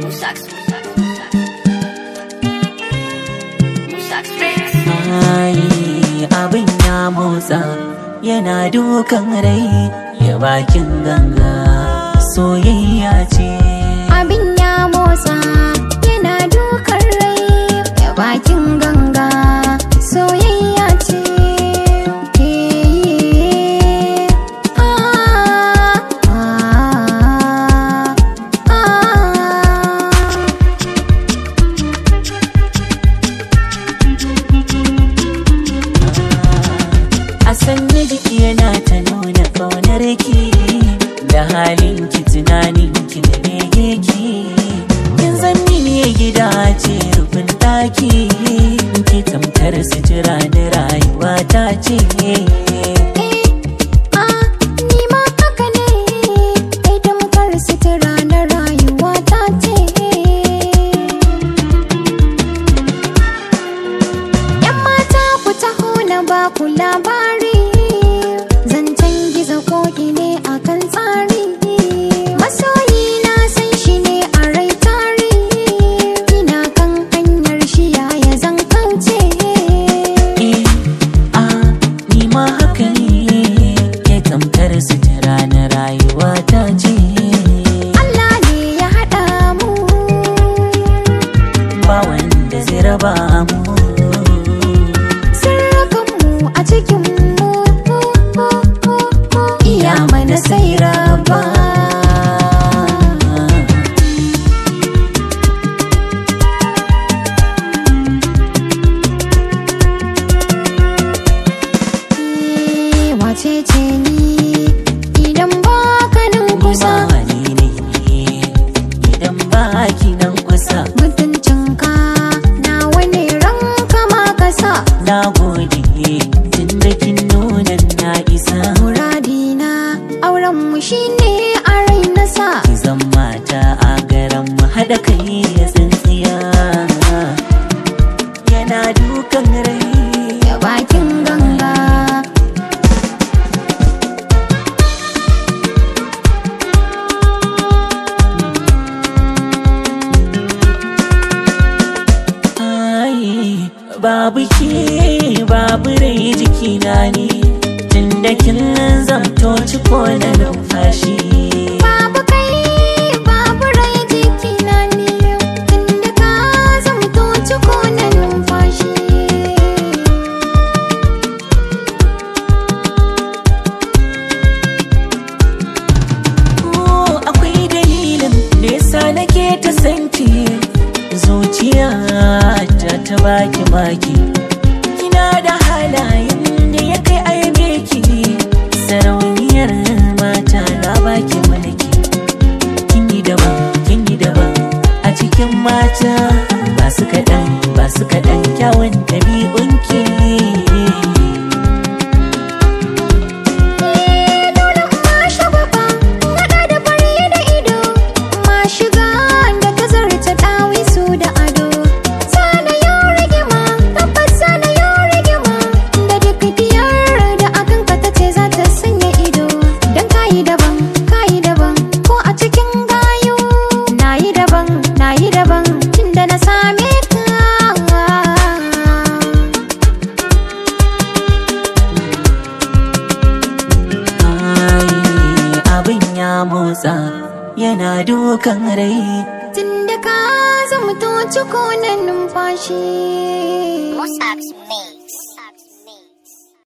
Musax, Musax, Musax. Musax Mix. Ai, abin ya motsa yana dukan rai ya bakin ganga soyayya ce abin ya motsa yana dukan rai ya bakin ganga soyayya ce Eh, ah, ah, ah. a sanya jiki yana ta nuna kaunar ki da halin ki tunanin ki da bege ki kin san mini gida ce rufin daki ki tamkar sutura da rayuwa ta ce Ah, ni ma haka ne, kai tamkar sutura na rayuwa ta ce. ‘Yan mata ku taho na ba ku labari, zancen gizo koki ne a kan tsari. Masoyi na san shi ne a rai tari, ina kan hanyar shi yaya zan kauce. Eh, ah, ni ma haka ne ke tamkar sutura na rayuwa ta ce Allah ne ya haɗa mu. ba wanda zai raba mu Sirrikanmu a cikinmu iya mana sai raba. Eh, Wace ce ni idan ba ka nan kusa Ni ma ni ne idan ba ki nan kusa mutuncinka na wani ranka ma ka sa na gode tun da kin nuna na isa muradina auren mu shine a rai na sa ki zan mata a garan mu haɗa kai ya tsintsiya yana dukan rai ya bakin ganga Ai, babu ke babu rai jikina ne tunda kin zamto ciko na numfashi babu kai babu rai jikina ne tunda ka zamto ciko na numfashi Oh, akwai dalilin da yasa nake ta sanki zuciya ta ta baki baki kina da halayen da ya kai aibe ki sarauniyar mata na baki mulki kin yi daban kin yi daban a cikin mata ba su kaɗan ba su kaɗan kyawun ɗabi'unki dole ma shagwaba naɗa da fari da ido ma shiga da ta zarta ɗawisu da ado sana yau rigima tabbas sana yau rigima da duk diyar da akan ka ta ce za ta sanya ido don kayi daban kayi daban ko a cikin gayu na yi daban na yi daban tun da na same ka Ai, abin ya motsa yana dukan rai tun da ka zamto ciko na numfashi Musax Mix.